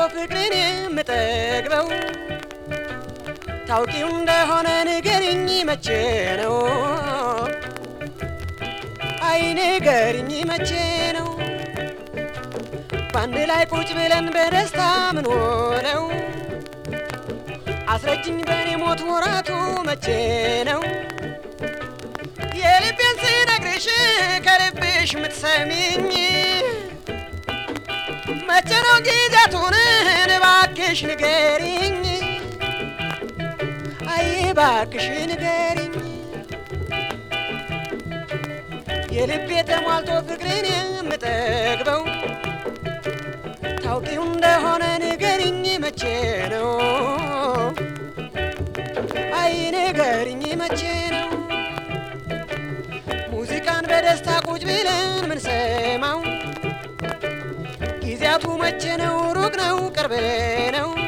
ፍቅርን የምጠግበው ታውቂው እንደሆነ ንገሪኝ መቼ ነው? አይ ንገሪኝ መቼ ነው? በአንድ ላይ ቁጭ ብለን በደስታ ምን ሆነው አስረጅኝ በእኔ ሞት ወራቱ መቼ ነው? የልቤን ስነግርሽ ከልብሽ ምትሰሚኝ መቼ ነው ጊዜያቱን እባክሽ ንገሪኝ አይ እባክሽ ንገሪኝ የልቤ ተሟልቶ ፍቅርን የምጠግበው ታውቂው እንደሆነ ንገሪኝ መቼ ነው? አይ ንገሪኝ መቼ ነው? ሙዚቃን በደስታ ቁጭ ብለን ምንሰማው ጊዜያቱ መቼ ነው? ሩቅ ነው ቅርብ ነው?